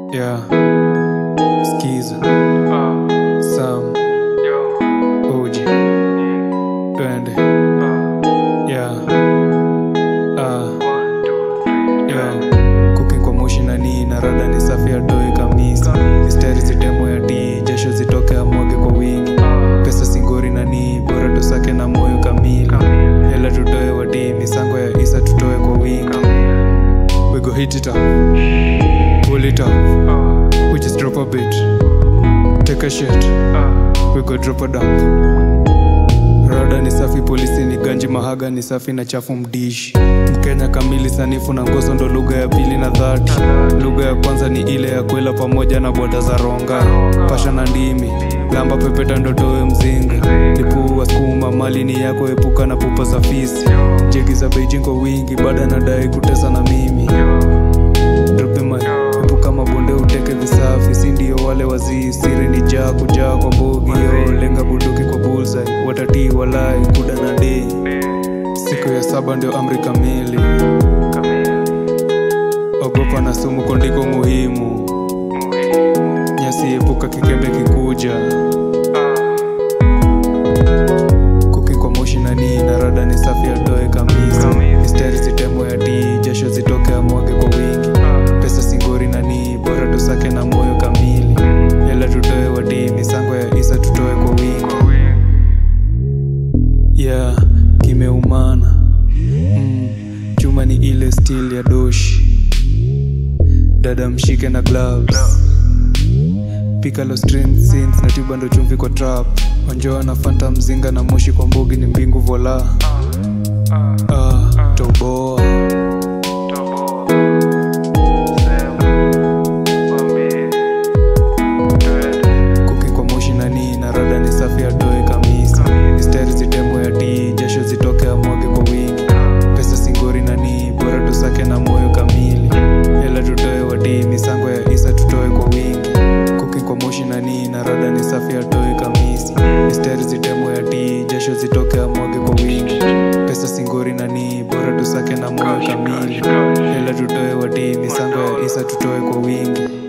Yeah, skiza Sam Uji Twende Yeah Ah Yo Cooking kwa moshi na nii na rada ni safi ya doi kamisa Mistari zitemo ya tii Jasho zitoke amwage kwa wingi Pesa singori na nii Bora tusake na moyo kamili Hela tutoe wadii Misango ya isa tutoe kwa wingi We go hit it up Pull it up We just drop a bit Take a shit We go drop a dump Rada ni safi, polisi ni ganji, mahaga ni safi na chafu mdishi. Mkenya kamili, sanifu na ngoso ndo lugha ya pili na dhati. Lugha ya kwanza ni ile ya kwela pamoja na boda za ronga, pasha na ndimi, lamba pepeta ndotowe mzinga, lipua skuma, mali ni yako, epuka na pupa za fisi. Jegi za Beijing kwa wingi, bada nadai kutesa na mimi Drope my epuka mabonde uteke visafi si ndio wale wazii siri ni jaa kujaa kwa bogi yo lenga bunduki kwa bullseye watatii walai kuda na dei siku ya saba ndio amri kamili ogopa na sumu kondiko muhimu nyasi epuka kikembe kikuja kuki kwa moshi na nii na rada ni safi atoe kamisa mistari zitemo ya tii jasho zitoke amwage kwa wingi pesa singori na nii bora tusake na moyo kamili hela tutoe wadii misango ya isa tutoe kwa wingi yeah kimeumana mm, chuma ni ile stil ya doshi dada mshike na gloves pika lo string sins na tuba ndo chumvi kwa trap onjoa na fanta mzinga na moshi kwa mbogi ni mbingu vola ah, toboa kuki kwa moshi na nii na rada ni safi atoe kamisa mistari zitemo ya tii jasho zitoke amwage kwa wingi pesa singori na nii bora tusake na moyo kamili hela tutoe wadii misango ya isa tutoe kwa wingi kuki kwa moshi na nii na rada ni safi atoe kamisi mistari zitemo ya tii jasho zitoke amwage kwa wingi pesa singori na nii bora tusake na moyo kamili hela tutoe wadii misango ya isa tutoe kwa wingi